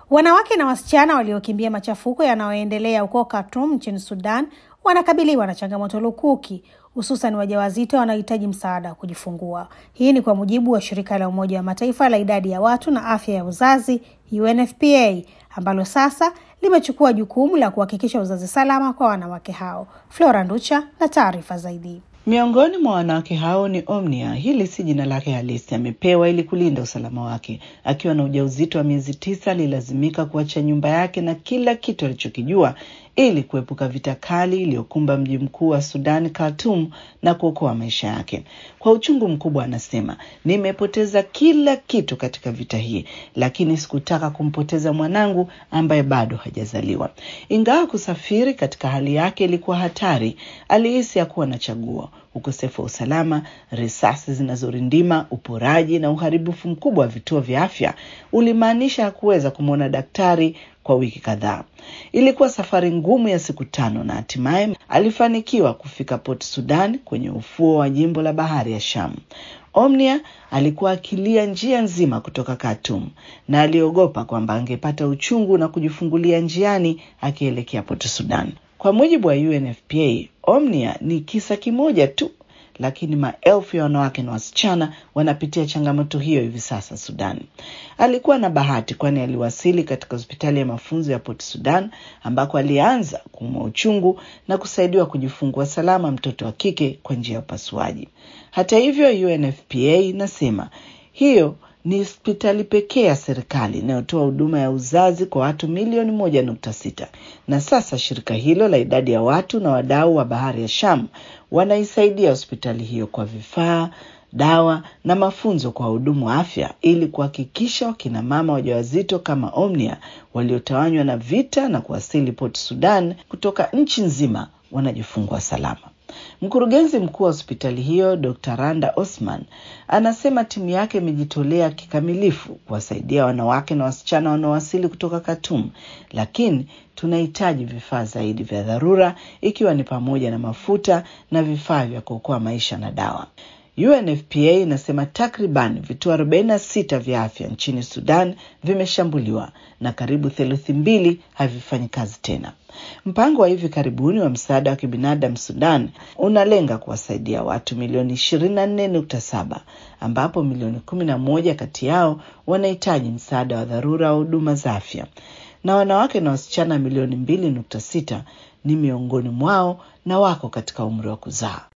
Wanawake na wasichana waliokimbia machafuko yanayoendelea huko Khartoum nchini Sudan wanakabiliwa na changamoto lukuki, hususan wajawazito wanaohitaji msaada wa kujifungua. Hii ni kwa mujibu wa shirika la Umoja wa Mataifa la idadi ya watu na afya ya uzazi UNFPA, ambalo sasa limechukua jukumu la kuhakikisha uzazi salama kwa wanawake hao. Flora Nducha na taarifa zaidi. Miongoni mwa wanawake hao ni Omnia. Hili si jina lake halisi, amepewa ili kulinda usalama wake. Akiwa na ujauzito wa miezi tisa, alilazimika kuacha nyumba yake na kila kitu alichokijua ili kuepuka vita kali iliyokumba mji mkuu wa Sudan, Khartoum, na kuokoa maisha yake. Kwa uchungu mkubwa, anasema nimepoteza kila kitu katika vita hii, lakini sikutaka kumpoteza mwanangu ambaye bado hajazaliwa. Ingawa kusafiri katika hali yake ilikuwa hatari, alihisi hakuwa na chaguo. Ukosefu wa usalama, risasi zinazorindima, uporaji na uharibifu mkubwa wa vituo vya afya ulimaanisha hakuweza kumwona daktari kwa wiki kadhaa. Ilikuwa safari ngumu ya siku tano na hatimaye alifanikiwa kufika Port Sudan kwenye ufuo wa jimbo la bahari ya Sham. Omnia alikuwa akilia njia nzima kutoka Khartoum na aliogopa kwamba angepata uchungu na kujifungulia njiani akielekea Port Sudan. Kwa mujibu wa UNFPA, Omnia ni kisa kimoja tu, lakini maelfu ya wanawake na wasichana wanapitia changamoto hiyo hivi sasa Sudan. Alikuwa na bahati, kwani aliwasili katika hospitali ya mafunzo ya Port Sudan ambako alianza kuumwa uchungu na kusaidiwa kujifungua salama mtoto wa kike kwa njia ya upasuaji. Hata hivyo, UNFPA inasema hiyo ni hospitali pekee ya serikali inayotoa huduma ya uzazi kwa watu milioni moja nukta sita na sasa shirika hilo la idadi ya watu na wadau wa bahari ya Sham wanaisaidia hospitali hiyo kwa vifaa, dawa na mafunzo kwa wahudumu wa afya ili kuhakikisha wakina mama wajawazito kama Omnia waliotawanywa na vita na kuwasili Port Sudan kutoka nchi nzima wanajifungua salama. Mkurugenzi mkuu wa hospitali hiyo Dr. Randa Osman anasema timu yake imejitolea kikamilifu kuwasaidia wanawake na wasichana wanaowasili kutoka Khartoum, lakini tunahitaji vifaa zaidi vya dharura, ikiwa ni pamoja na mafuta na vifaa vya kuokoa maisha na dawa. UNFPA inasema takriban vituo 46 vya afya nchini Sudan vimeshambuliwa na karibu theluthi mbili havifanyi kazi tena. Mpango wa hivi karibuni wa msaada wa kibinadamu Sudan unalenga kuwasaidia watu milioni 24.7 ambapo milioni 11 kati yao wanahitaji msaada wa dharura wa huduma za afya na wanawake na wasichana milioni 2.6 ni miongoni mwao na wako katika umri wa kuzaa.